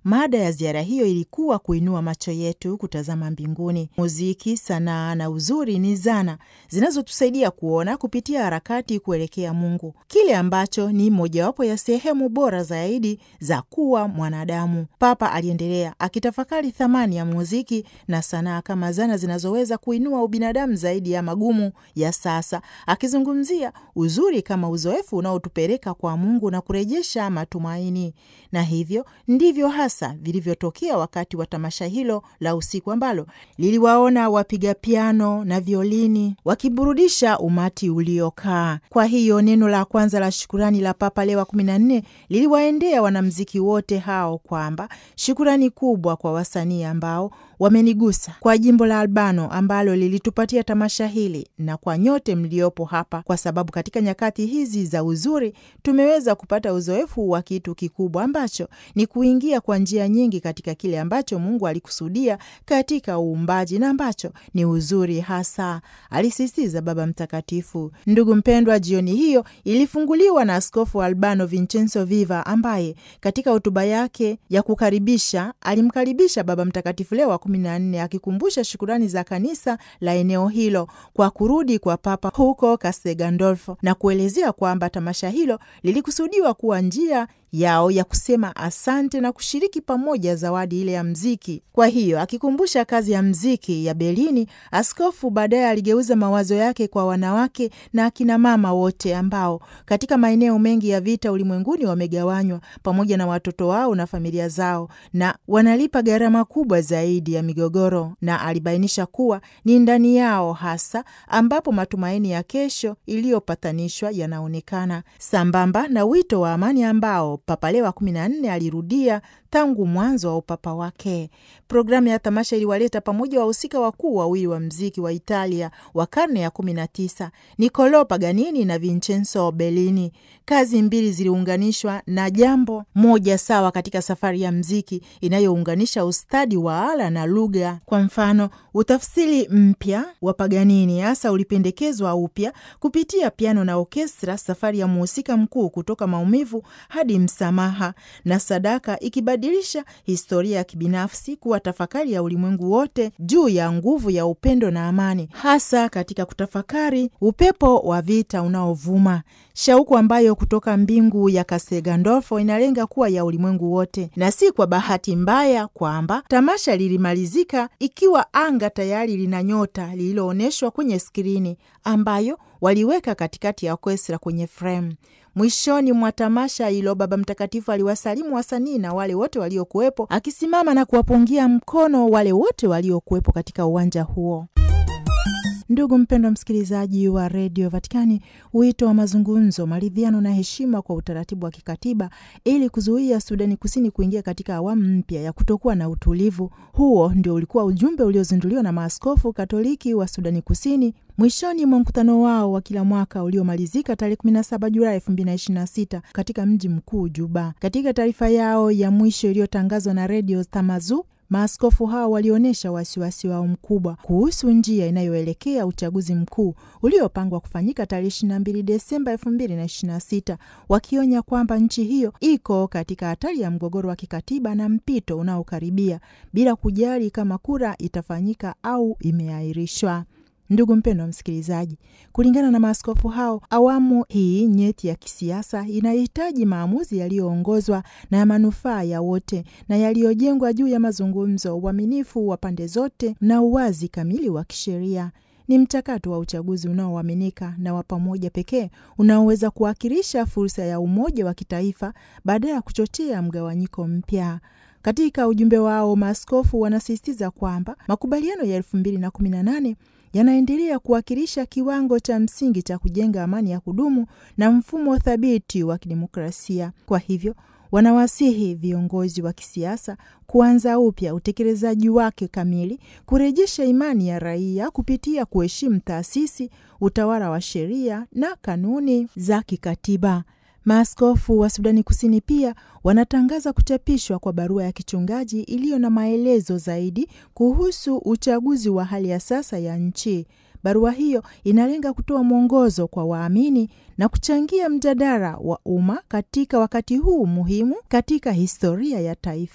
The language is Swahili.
Mada ya ziara hiyo ilikuwa kuinua macho yetu kutazama mbinguni. Muziki, sanaa na uzuri ni zana zinazotusaidia kuona kupitia harakati kuelekea Mungu, kile ambacho ni mojawapo ya sehemu bora zaidi za kuwa mwanadamu. Papa aliendelea akitafakari thamani ya muziki na sanaa kama zana zinazoweza kuinua ubinadamu zaidi ya magumu ya sasa, akizungumzia uzuri kama uzoefu unaotupeleka kwa Mungu na kurejesha matumaini. Na hivyo ndivyo hasa vilivyotokea wakati wa tamasha hilo la usiku ambalo liliwaona wapiga piano na violini wakiburudisha umati uliokaa. Kwa hiyo neno la kwanza la shukurani la Papa Leo wa kumi na nne liliwaendea wanamziki wote hao kwamba shukurani kubwa kwa wasanii ambao wamenigusa, kwa jimbo la Albano ambalo lilitupatia tamasha hili na kwa nyote mliopo hapa, kwa sababu katika nyakati hizi za uzuri tumeweza kupata uzoefu wa kitu kikubwa ambacho ni kuingia kwa njia nyingi katika kile ambacho Mungu alikusudia katika uumbaji na ambacho ni uzuri hasa, alisisitiza Baba Mtakatifu. Ndugu mpendwa, jioni hiyo ilifunguliwa na Askofu Albano Vincenzo Viva ambaye katika hotuba yake ya kukaribisha alimkaribisha Baba Mtakatifu Leo wa kumi na nne akikumbusha shukurani za kanisa la eneo hilo kwa kurudi kwa Papa huko Castel Gandolfo na kuelezea kwamba tamasha hilo lilikusudiwa kuwa njia yao ya kusema asante na kushiriki pamoja zawadi ile ya mziki. Kwa hiyo akikumbusha kazi ya mziki ya Belini, askofu baadaye aligeuza mawazo yake kwa wanawake na akina mama wote ambao katika maeneo mengi ya vita ulimwenguni wamegawanywa pamoja na watoto wao na familia zao na wanalipa gharama kubwa zaidi ya migogoro, na alibainisha kuwa ni ndani yao hasa ambapo matumaini ya kesho iliyopatanishwa yanaonekana, sambamba na wito wa amani ambao Papa Leo wa kumi na nne alirudia tangu mwanzo wa upapa wake. Programu ya tamasha iliwaleta pamoja wahusika wakuu wawili wa mziki wa Italia wa karne ya kumi na tisa, Niccolo Paganini na Vincenzo Bellini. Kazi mbili ziliunganishwa na jambo moja sawa katika safari ya mziki inayounganisha ustadi wa ala na lugha. Kwa mfano, utafsiri mpya wa Paganini hasa ulipendekezwa upya kupitia piano na orkestra, safari ya mhusika mkuu kutoka maumivu hadi msamaha na sadaka ikibadilisha historia ya kibinafsi kuwa tafakari ya ulimwengu wote juu ya nguvu ya upendo na amani, hasa katika kutafakari upepo wa vita unaovuma, shauku ambayo kutoka mbingu ya Castel Gandolfo inalenga kuwa ya ulimwengu wote. Na si kwa bahati mbaya kwamba tamasha lilimalizika ikiwa anga tayari lina nyota lililoonyeshwa kwenye skrini ambayo waliweka katikati ya orkestra kwenye fremu. Mwishoni mwa tamasha hilo Baba Mtakatifu aliwasalimu wasanii na wale wote waliokuwepo, akisimama na kuwapungia mkono wale wote waliokuwepo katika uwanja huo. Ndugu mpendwa msikilizaji wa redio Vatikani, wito wa mazungumzo, maridhiano na heshima kwa utaratibu wa kikatiba ili kuzuia Sudani Kusini kuingia katika awamu mpya ya kutokuwa na utulivu. Huo ndio ulikuwa ujumbe uliozinduliwa na maaskofu Katoliki wa Sudani Kusini mwishoni mwa mkutano wao wa kila mwaka uliomalizika tarehe 17 Julai 2026 katika mji mkuu Juba. Katika taarifa yao ya mwisho iliyotangazwa na redio Tamazu, maaskofu hao walionyesha wasiwasi wao mkubwa kuhusu njia inayoelekea uchaguzi mkuu uliopangwa kufanyika tarehe 22 Desemba 2026, wakionya kwamba nchi hiyo iko katika hatari ya mgogoro wa kikatiba na mpito unaokaribia bila kujali kama kura itafanyika au imeahirishwa. Ndugu mpendwa wa msikilizaji, kulingana na maaskofu hao, awamu hii nyeti ya kisiasa inahitaji maamuzi yaliyoongozwa na ya manufaa ya wote na yaliyojengwa juu ya mazungumzo, uaminifu wa pande zote na uwazi kamili wa kisheria. Ni mchakato wa uchaguzi unaoaminika na wa pamoja pekee unaoweza kuwakilisha fursa ya umoja wa kitaifa baada ya kuchochea mgawanyiko mpya. Katika ujumbe wao, maaskofu wanasisitiza kwamba makubaliano ya elfu mbili na kumi na nane yanaendelea kuwakilisha kiwango cha msingi cha kujenga amani ya kudumu na mfumo thabiti wa kidemokrasia. Kwa hivyo wanawasihi viongozi wa kisiasa kuanza upya utekelezaji wake kamili, kurejesha imani ya raia kupitia kuheshimu taasisi, utawala wa sheria na kanuni za kikatiba. Maaskofu wa Sudani Kusini pia wanatangaza kuchapishwa kwa barua ya kichungaji iliyo na maelezo zaidi kuhusu uchaguzi wa hali ya sasa ya nchi. Barua hiyo inalenga kutoa mwongozo kwa waamini na kuchangia mjadala wa umma katika wakati huu muhimu katika historia ya taifa.